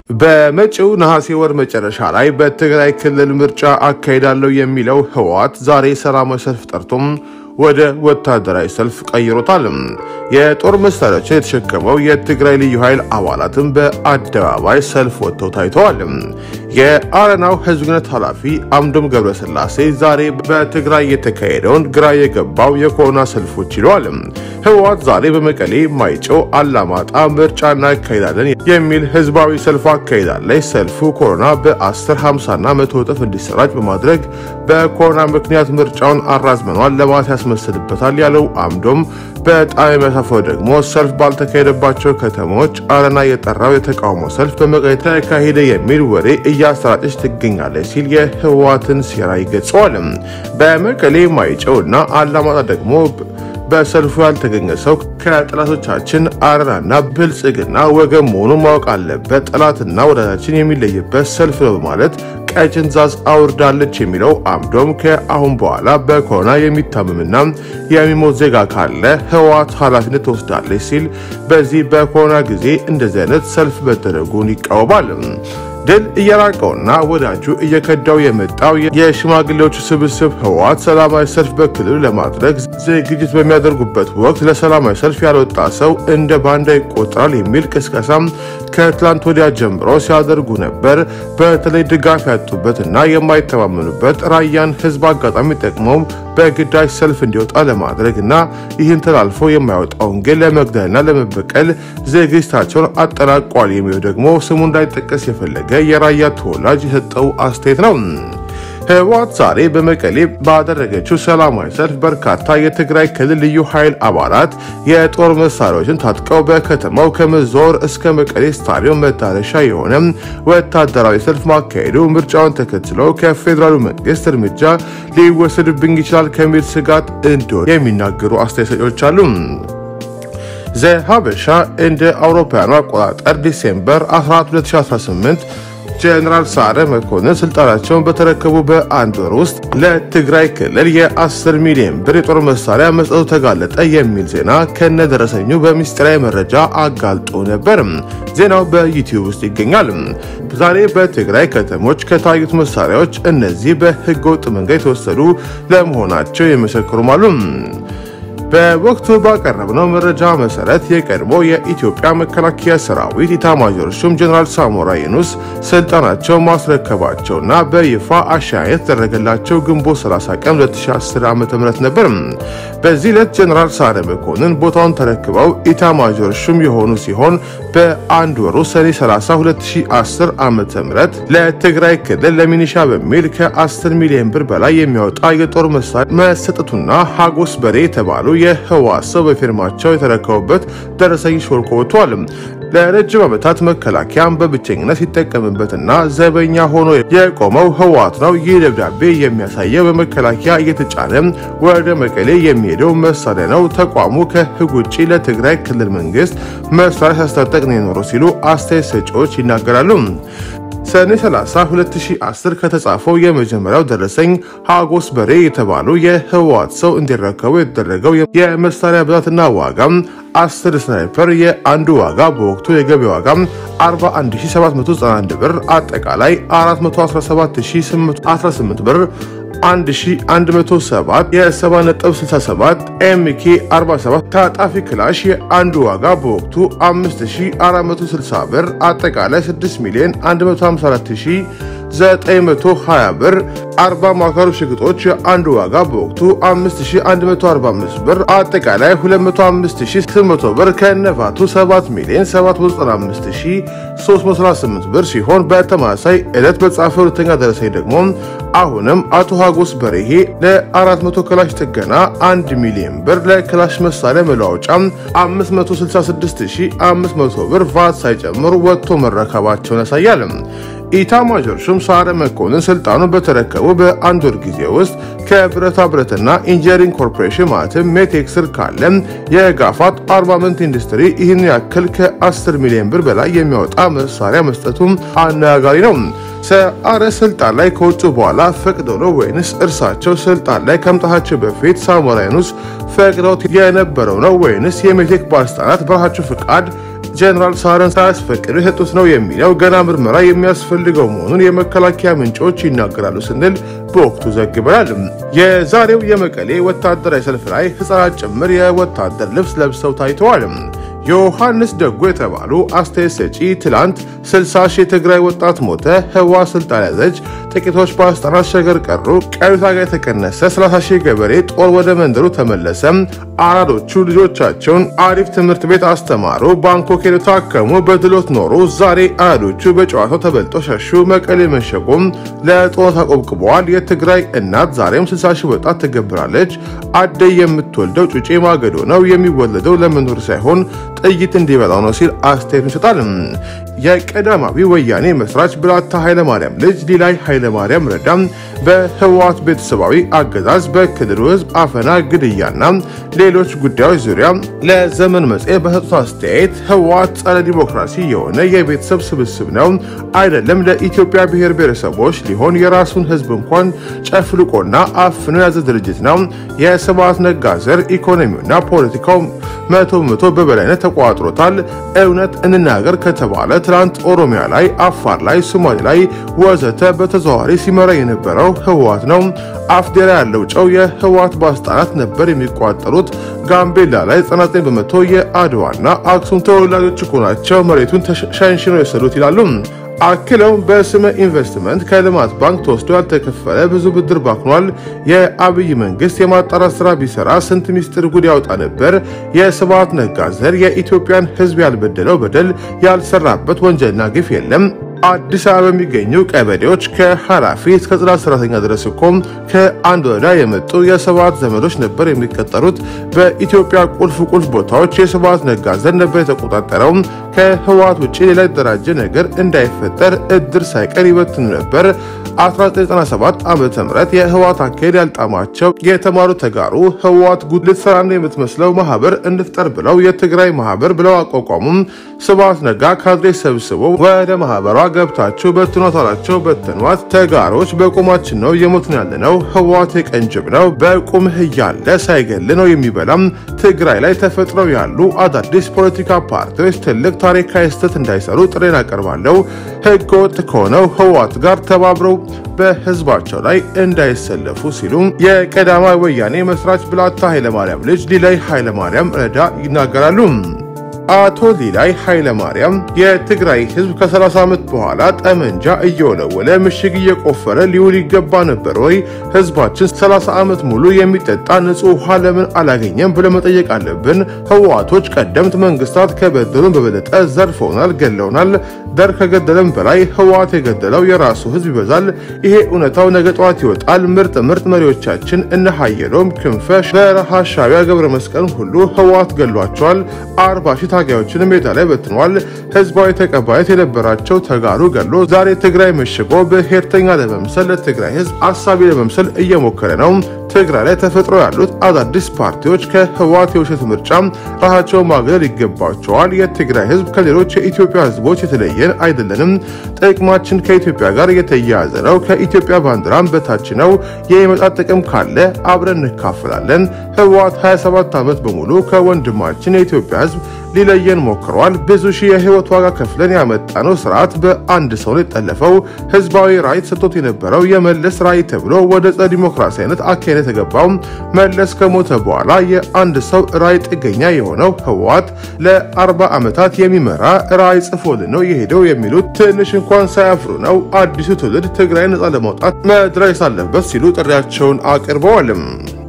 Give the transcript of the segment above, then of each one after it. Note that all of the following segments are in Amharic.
በመጪው ነሐሴ ወር መጨረሻ ላይ በትግራይ ክልል ምርጫ አካሄዳለሁ የሚለው ህወሓት ዛሬ ሰላማዊ ሰልፍ ጠርቶም ወደ ወታደራዊ ሰልፍ ቀይሮታል። የጦር መሳሪያዎችን የተሸከመው የትግራይ ልዩ ኃይል አባላትም በአደባባይ ሰልፍ ወጥተው ታይተዋል። የአረናው ህዝብ ግንኙነት ኃላፊ አምዶም ገብረስላሴ ዛሬ በትግራይ የተካሄደውን ግራ የገባው የኮሮና ሰልፎች ይለዋል። ህወሓት ዛሬ በመቀሌ፣ ማይጨው፣ አላማጣ ምርጫ እናካሄዳለን የሚል ህዝባዊ ሰልፍ አካሄዳለች። ሰልፉ ኮሮና በ10፣ 50 እና መቶ እጥፍ እንዲሰራጭ በማድረግ በኮሮና ምክንያት ምርጫውን አራዝመኗል ለማለት ያስመስልበታል ያለው አምዶም በጣም የሚያሳፍረው ደግሞ ሰልፍ ባልተካሄደባቸው ከተሞች አረና የጠራው የተቃውሞ ሰልፍ በመቀሌ ተካሄደ የሚል ወሬ እያሰራጨች ትገኛለች ሲል የህወሓትን ሴራ ይገልጸዋል። በመቀሌ ማይጨው እና አላማጣ ደግሞ በሰልፉ ያልተገኘ ሰው ከጠላቶቻችን አረናና ብልጽግና ወገን መሆኑን ማወቅ አለበት። ጠላትና ወዳጃችን የሚለይበት ሰልፍ ነው በማለት ቀጭን ዛዝ አውርዳለች የሚለው አምዶም ከአሁን በኋላ በኮሮና የሚታመምና የሚሞት ዜጋ ካለ ህወሓት ኃላፊነት ትወስዳለች ሲል በዚህ በኮሮና ጊዜ እንደዚህ አይነት ሰልፍ መደረጉን ይቃወማል። ድል እየራቀውና ወዳጁ እየከዳው የመጣው የሽማግሌዎቹ ስብስብ ህወሓት ሰላማዊ ሰልፍ በክልሉ ለማድረግ ዝግጅት በሚያደርጉበት ወቅት ለሰላማዊ ሰልፍ ያልወጣ ሰው እንደ ባንዳ ይቆጠራል የሚል ቅስቀሳም ከትላንት ወዲያ ጀምሮ ሲያደርጉ ነበር። በተለይ ድጋፍ ያጡበትና የማይተማመኑበት ራያን ህዝብ አጋጣሚ ጠቅመው በግዳጅ ሰልፍ እንዲወጣ ለማድረግ እና ይህን ተላልፎ የማይወጣውን ግን ለመግደልና ለመበቀል ዝግጅታቸውን አጠናቋል የሚለው ደግሞ ስሙ እንዳይጠቀስ የፈለገ የራያ ተወላጅ የሰጠው አስተያየት ነው። ህወሓት ዛሬ በመቀሌ ባደረገችው ሰላማዊ ሰልፍ በርካታ የትግራይ ክልል ልዩ ኃይል አባላት የጦር መሳሪያዎችን ታጥቀው በከተማው ከመዞር እስከ መቀሌ ስታዲየም መዳረሻ የሆነ ወታደራዊ ሰልፍ ማካሄዱ ምርጫውን ተከትሎ ከፌዴራሉ መንግስት እርምጃ ሊወሰድብኝ ይችላል ከሚል ስጋት እንደሆነ የሚናገሩ አስተያየት ሰጪዎች አሉ። ዘሀበሻ እንደ አውሮፓውያኑ አቆጣጠር ዲሴምበር 14 2018 ጀነራል ሰዓረ መኮንን ስልጣናቸውን በተረከቡ በአንድ ወር ውስጥ ለትግራይ ክልል የ10 ሚሊዮን ብር የጦር መሳሪያ መስጠቱ ተጋለጠ የሚል ዜና ከነደረሰኙ በሚስጥራዊ መረጃ አጋልጦ ነበር። ዜናው በዩቲዩብ ውስጥ ይገኛል። ዛሬ በትግራይ ከተሞች ከታዩት መሳሪያዎች እነዚህ በህገወጥ መንገድ የተወሰዱ ለመሆናቸው የመሰክሩም አሉ። በወቅቱ ባቀረብነው መረጃ መሰረት የቀድሞ የኢትዮጵያ መከላከያ ሰራዊት ኢታማዦር ሹም ጀነራል ሳሞራ የኑስ ስልጣናቸው ማስረከባቸውና በይፋ አሻያ የተደረገላቸው ግንቦት 30 ቀን 2010 ዓ.ም ነበር። በዚህ ዕለት ጀነራል ሰዓረ መኮንን ቦታውን ተረክበው ኢታማዦር ሹም የሆኑ ሲሆን በአንድ ወሩ ሰኔ 30 2010 ዓ.ም ለትግራይ ክልል ለሚኒሻ በሚል ከ10 ሚሊዮን ብር በላይ የሚያወጣ የጦር መሳሪያ መሰጠቱና ሀጎስ በሬ የተባሉ የህወሓት ሰው በፊርማቸው የተረከቡበት ደረሰኝ ሾልኮ ወጥቷል። ለረጅም ዓመታት መከላከያን በብቸኝነት ሲጠቀምበትና ዘበኛ ሆኖ የቆመው ህወሓት ነው። ይህ ደብዳቤ የሚያሳየው በመከላከያ እየተጫነ ወደ መቀሌ የሚሄደው መሳሪያ ነው። ተቋሙ ከህግ ውጭ ለትግራይ ክልል መንግስት መሳሪያ ሲያስታጠቅ ነው የኖረው ሲሉ አስተያየት ሰጪዎች ይናገራሉ። ሰኔ 30 2010 ከተጻፈው የመጀመሪያው ደረሰኝ ሀጎስ በሬ የተባሉ የህወሓት ሰው እንዲረከቡ የተደረገው የመሳሪያ ብዛትና ዋጋ 10 ስናይፐር የአንዱ ዋጋ በወቅቱ የገበያ ዋጋ 41791 ብር አጠቃላይ 417818 ብር 1107 የ7.67 ኤምኬ 47 ታጣፊ ክላሽ የአንዱ ዋጋ በወቅቱ 5460 ብር አጠቃላይ 6 ሚሊዮን 154920 ብር 40 ማካሩ ሽግጦች የአንዱ ዋጋ በወቅቱ 5145 ብር አጠቃላይ 205800 ብር ከነፋቱ 7 ሚሊዮን 795338 ብር ሲሆን በተመሳሳይ ዕለት በተጻፈ ሁለተኛ ደረሰኝ ደግሞ አሁንም አቶ ሀጎስ በርሄ ለ400 ክላሽ ጥገና 1 ሚሊዮን ብር ለክላሽ መሳሪያ መለዋወጫ 566500 ብር ቫት ሳይጨምሩ ወጥቶ መረከባቸውን ያሳያል። ኢታማዦር ሹም ሰዓረ መኮንን ስልጣኑን በተረከቡ በአንድ ወር ጊዜ ውስጥ ከብረታ ብረትና ኢንጂነሪንግ ኮርፖሬሽን ማለትም ሜቴክ ስር ካለ የጋፋት አርማመንት ኢንዱስትሪ ይህን ያክል ከ10 ሚሊዮን ብር በላይ የሚያወጣ መሳሪያ መስጠቱም አነጋጋሪ ነው። ሰዓረ ስልጣን ላይ ከወጡ በኋላ ፈቅደው ነው ወይንስ እርሳቸው ስልጣን ላይ ከመምጣታቸው በፊት ሳሞራ የኑስ ፈቅደውት የነበረው ነው ወይንስ የሜቴክ ባለስልጣናት በራሳቸው ፍቃድ ጀኔራል ሳረን ሳያስፈቅዱ የሰጡት ነው የሚለው ገና ምርመራ የሚያስፈልገው መሆኑን የመከላከያ ምንጮች ይናገራሉ ስንል በወቅቱ ዘግበናል። የዛሬው የመቀሌ ወታደራዊ ሰልፍ ላይ ህጻናት ጭምር የወታደር ልብስ ለብሰው ታይተዋል። ዮሐንስ ደጎ የተባሉ አስተያየት ሰጪ ትላንት 60 ሺህ የትግራይ ወጣት ሞተ፣ ህዋ ስልጣን ያዘች፣ ጥቂቶች በአስጠራት ሸገር ቀሩ፣ ቀሪ ታጋይ የተቀነሰ 30 ሺህ ገበሬ ጦር ወደ መንደሩ ተመለሰ፣ አራዶቹ ልጆቻቸውን አሪፍ ትምህርት ቤት አስተማሩ፣ ባንኮክ ሄደው ታከሙ፣ በድሎት ኖሩ፣ ዛሬ አራዶቹ በጨዋታው ተበልጦ ሸሹ፣ መቀሌ መሸጎም ለጦርነት አቆብቅበዋል፣ የትግራይ እናት ዛሬም 60 ሺህ ወጣት ትገብራለች፣ አደይ የምትወልደው ጩጬ ማገዶ ነው፣ የሚወለደው ለመኖር ሳይሆን ጥይት እንዲበላው ነው ሲል አስተያየቱን ይሰጣል። የቀዳማዊ ወያኔ መስራች ብላታ ኃይለማርያም ልጅ ሊላይ ኃይለማርያም ረዳም በህወሓት ቤተሰባዊ አገዛዝ በክልሉ ህዝብ አፈና፣ ግድያና ሌሎች ጉዳዮች ዙሪያ ለዘመን መጽሔት በሰጡት አስተያየት ህወሓት ጸረ ዲሞክራሲ የሆነ የቤተሰብ ስብስብ ነው አይደለም፣ ለኢትዮጵያ ብሔር ብሔረሰቦች ሊሆን የራሱን ህዝብ እንኳን ጨፍልቆና አፍኖ የያዘ ድርጅት ነው። የስብሐት ነጋ ዘር ኢኮኖሚውና ፖለቲካው መቶ በመቶ በበላይነት ተቋጥሮታል። እውነት እንናገር ከተባለ ትናንት ኦሮሚያ ላይ፣ አፋር ላይ፣ ሶማሌ ላይ ወዘተ በተዘዋዋሪ ሲመራ የነበረው ህወሓት ነው። አፍዴራ ያለው ጨው የህወሓት ባለስልጣናት ነበር የሚቋጠሩት። ጋምቤላ ላይ 99 በመቶ የአድዋና አክሱም ተወላጆች እኮ ናቸው መሬቱን ሸንሽነው የወሰዱት ይላሉ። አክለው በስመ ኢንቨስትመንት ከልማት ባንክ ተወስዶ ያልተከፈለ ብዙ ብድር ባክኗል። የአብይ መንግስት የማጣራት ስራ ቢሰራ ስንት ሚስጥር ጉድ ያወጣ ነበር። የስብሐት ነጋ ዘር የኢትዮጵያን ህዝብ ያልበደለው በደል ያልሰራበት ወንጀልና ግፍ የለም። አዲስ አበባ የሚገኙ ቀበሌዎች ከኃላፊ እስከ ጽዳት ሰራተኛ ድረስ እኮ ከአንድ ወረዳ የመጡ የስብሐት ዘመዶች ነበር የሚቀጠሩት። በኢትዮጵያ ቁልፍ ቁልፍ ቦታዎች የስብሐት ነጋ ዘር ነበር የተቆጣጠረው። ከህወሓት ውጭ ሌላ የተደራጀ ነገር እንዳይፈጠር እድር ሳይቀር ይበትኑ ነበር። 1997 ዓ ም የህወሓት አካሄድ ያልጣማቸው የተማሩ ተጋሩ ህወሓት ጉድ ልትሰራ ነው የምትመስለው ማህበር እንፍጠር ብለው የትግራይ ማህበር ብለው አቋቋሙም። ስብሐት ነጋ ካድሬ ሰብስቦ ወደ ማህበሯ ገብታችሁ በትኗት አላቸው። በትኗት ተጋሮች በቁማችን ነው እየሞትን ያለ ነው። ህወሓት የቀንጅብ ነው። በቁምህ እያለ ሳይገል ነው የሚበላም። ትግራይ ላይ ተፈጥረው ያሉ አዳዲስ ፖለቲካ ፓርቲዎች ትልቅ ታሪካዊ ስህተት እንዳይሰሩ ጥሬን አቀርባለሁ። ህገወጥ ከሆነው ህወሓት ጋር ተባብረው በህዝባቸው ላይ እንዳይሰለፉ ሲሉ የቀዳማዊ ወያኔ መስራች ብላታ ኃይለማርያም ልጅ ሊላይ ኃይለማርያም ረዳ ይናገራሉ። አቶ ሊላይ ኃይለማርያም የትግራይ ህዝብ ከ30 ዓመት በኋላ ጠመንጃ እየወለወለ ምሽግ እየቆፈረ ሊውል ይገባ ነበር ወይ? ህዝባችን 30 ዓመት ሙሉ የሚጠጣ ንጹህ ውሃ ለምን አላገኘም ብለ መጠየቅ አለብን። ህወሓቶች ቀደምት መንግስታት ከበደሉን በበለጠ ዘርፈውናል፣ ገለውናል። ደር ከገደለም በላይ ህወሓት የገደለው የራሱ ህዝብ ይበዛል። ይሄ እውነታው ነገ ጠዋት ይወጣል። ምርጥ ምርጥ መሪዎቻችን እነ ሀየሎም ክንፈ፣ በረሃ ሻቢያ፣ ገብረ መስቀል ሁሉ ህወሓት ገሏቸዋል። አርባ ሺህ ታጋዮችን ሜዳ ላይ በትኗል። ህዝባዊ ተቀባይነት የነበራቸው ተጋሩ ገሎ ዛሬ ትግራይ መሽጎ ብሔርተኛ ለመምሰል ለትግራይ ህዝብ አሳቢ ለመምሰል እየሞከረ ነው። ትግራይ ላይ ተፈጥሮ ያሉት አዳዲስ ፓርቲዎች ከህወሓት የውሸት ምርጫ ራሳቸውን ማግለል ይገባቸዋል። የትግራይ ህዝብ ከሌሎች የኢትዮጵያ ህዝቦች የተለየን አይደለንም። ጥቅማችን ከኢትዮጵያ ጋር የተያያዘ ነው። ከኢትዮጵያ ባንዲራም በታች ነው። የሚመጣ ጥቅም ካለ አብረን እንካፈላለን። ህወሓት 27 ዓመት በሙሉ ከወንድማችን የኢትዮጵያ ህዝብ ሊለየን ሞክሯል። ብዙ ሺህ የህይወት ዋጋ ከፍለን ያመጣነው ስርዓት በአንድ ሰው ላይ ጠለፈው። ህዝባዊ ራዕይ ተሰጥቶት የነበረው የመለስ ራዕይ ተብሎ ወደ ጸረ ዲሞክራሲያዊነት አካሄድ የተገባው መለስ ከሞተ በኋላ የአንድ ሰው ራዕይ ጥገኛ የሆነው ህወሓት ለአርባ ዓመታት የሚመራ ራዕይ ጽፎልን ነው የሄደው የሚሉት ትንሽ እንኳን ሳያፍሩ ነው። አዲሱ ትውልድ ትግራይ ነጻ ለማውጣት መድረስ አለበት ሲሉ ጥሪያቸውን አቅርበዋልም።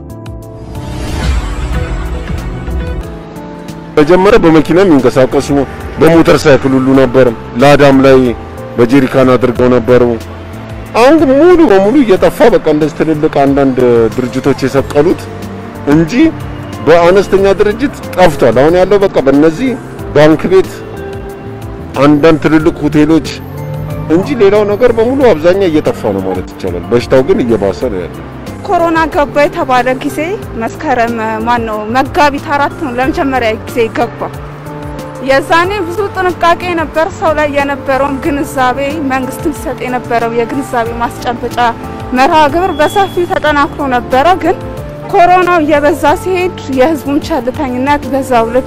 መጀመሪያ በመኪና የሚንቀሳቀሱ በሞተር ሳይክል ሁሉ ነበር። ላዳም ላይ በጀሪካን አድርገው ነበሩ። አሁን ግን ሙሉ በሙሉ እየጠፋ በቃ እንደዚህ ትልልቅ አንዳንድ ድርጅቶች የሰቀሉት እንጂ በአነስተኛ ድርጅት ጠፍቷል። አሁን ያለው በቃ በእነዚህ ባንክ ቤት፣ አንዳንድ ትልልቅ ሆቴሎች እንጂ ሌላው ነገር በሙሉ አብዛኛው እየጠፋ ነው ማለት ይቻላል። በሽታው ግን እየባሰ ነው ያለው። ኮሮና ገባ የተባለ ጊዜ መስከረም ማን ነው መጋቢት አራት ነው ለመጀመሪያ ጊዜ ገባ። የዛኔ ብዙ ጥንቃቄ ነበር። ሰው ላይ የነበረውን ግንዛቤ መንግስትም ሲሰጥ የነበረው የግንዛቤ ማስጨበጫ መርሃ ግብር በሰፊው ተጠናክሮ ነበረ። ግን ኮሮናው እየበዛ ሲሄድ የህዝቡን ቸልተኝነት በዛው ልክ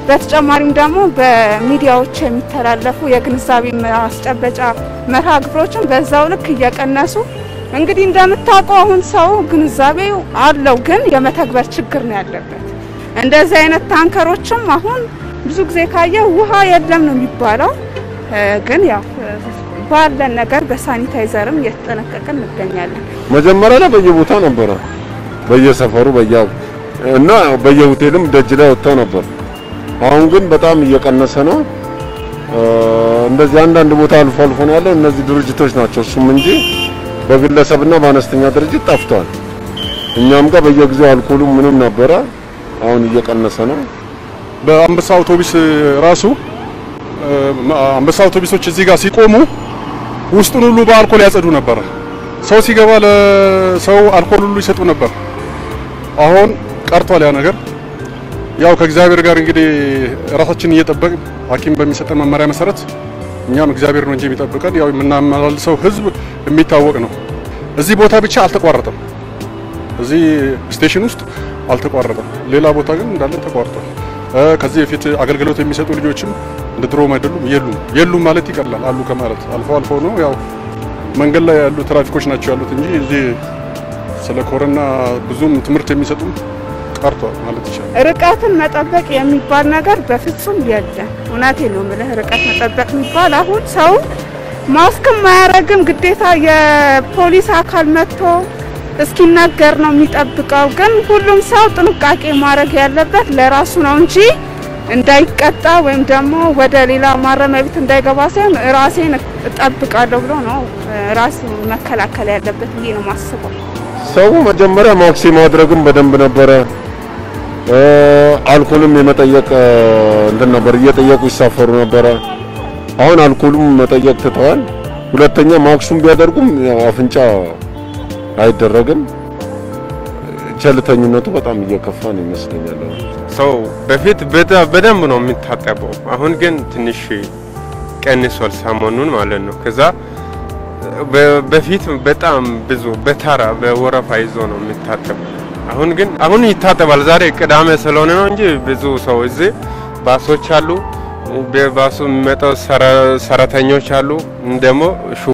በተጨማሪም ደግሞ በሚዲያዎች የሚተላለፉ የግንዛቤ ማስጨበጫ መርሃ ግብሮችን በዛው ልክ እየቀነሱ እንግዲህ እንደምታውቀው አሁን ሰው ግንዛቤው አለው፣ ግን የመተግበር ችግር ነው ያለበት። እንደዚህ አይነት ታንከሮችም አሁን ብዙ ጊዜ ካየ ውሃ የለም ነው የሚባለው፣ ግን ያው ባለን ነገር በሳኒታይዘርም እየተጠነቀቅን እንገኛለን። መጀመሪያ ላይ በየቦታ ነበረ፣ በየሰፈሩ በየ እና በየሆቴልም ደጅ ላይ ወጥተው ነበር። አሁን ግን በጣም እየቀነሰ ነው። እንደዚህ አንዳንድ ቦታ አልፎ አልፎ ነው ያለው። እነዚህ ድርጅቶች ናቸው እሱም እንጂ በግለሰብና በአነስተኛ ድርጅት ጠፍቷል። እኛም ጋር በየጊዜው አልኮሉም ምንም ነበረ። አሁን እየቀነሰ ነው። በአንበሳ አውቶቡስ ራሱ አንበሳ አውቶቡሶች እዚህ ጋር ሲቆሙ ውስጡን ሁሉ በአልኮል ያጸዱ ነበር። ሰው ሲገባ ለሰው አልኮል ሁሉ ይሰጡ ነበር። አሁን ቀርቷል ያ ነገር። ያው ከእግዚአብሔር ጋር እንግዲህ ራሳችንን እየጠበቅን ሐኪም በሚሰጠን መመሪያ መሰረት እኛም እግዚአብሔር ነው እንጂ የሚጠብቀን ያው የምናመላልሰው ሕዝብ የሚታወቅ ነው። እዚህ ቦታ ብቻ አልተቋረጠም። እዚህ ስቴሽን ውስጥ አልተቋረጠም። ሌላ ቦታ ግን እንዳለ ተቋርጧል። ከዚህ በፊት አገልግሎት የሚሰጡ ልጆችም እንደ ድሮም አይደሉም፣ የሉም። የሉም ማለት ይቀላል፣ አሉ ከማለት አልፎ አልፎ ነው። ያው መንገድ ላይ ያሉ ትራፊኮች ናቸው ያሉት እንጂ እዚህ ስለ ኮረና ብዙም ትምህርት የሚሰጡም ቀርቷል ማለት ይቻላል። ርቀትን መጠበቅ የሚባል ነገር በፍጹም የለም። እውነቴ ነው የምልህ፣ ርቀት መጠበቅ የሚባል አሁን ሰው ማስክም አያረግም። ግዴታ የፖሊስ አካል መጥቶ እስኪነገር ነው የሚጠብቀው። ግን ሁሉም ሰው ጥንቃቄ ማድረግ ያለበት ለራሱ ነው እንጂ እንዳይቀጣ ወይም ደግሞ ወደ ሌላ ማረሚያ ቤት እንዳይገባ ሳይሆን ራሴን እጠብቃለሁ ብሎ ነው ራሱ መከላከል ያለበት ብዬ ነው ማስበው። ሰው መጀመሪያ ማክሲ ማድረግም በደንብ ነበረ። አልኮልም የመጠየቅ እንትን ነበር፣ እየጠየቁ ይሳፈሩ ነበረ። አሁን አልኮሉም መጠየቅ ትተዋል። ሁለተኛ ማክሱም ቢያደርጉም ያው አፍንጫ አይደረግም። ቸልተኝነቱ በጣም እየከፋ ነው ይመስለኛል። ሰው በፊት በደንብ ነው የሚታጠበው። አሁን ግን ትንሽ ቀንሷል፣ ሰሞኑን ማለት ነው። ከዛ በፊት በጣም ብዙ በተራ በወረፋ ይዞ ነው የሚታጠበው። አሁን ግን አሁን ይታጠባል። ዛሬ ቅዳሜ ስለሆነ ነው እንጂ ብዙ ሰው እዚህ ባሶች አሉ፣ በባሱ የሚመጣው ሰራተኞች አሉ ደግሞ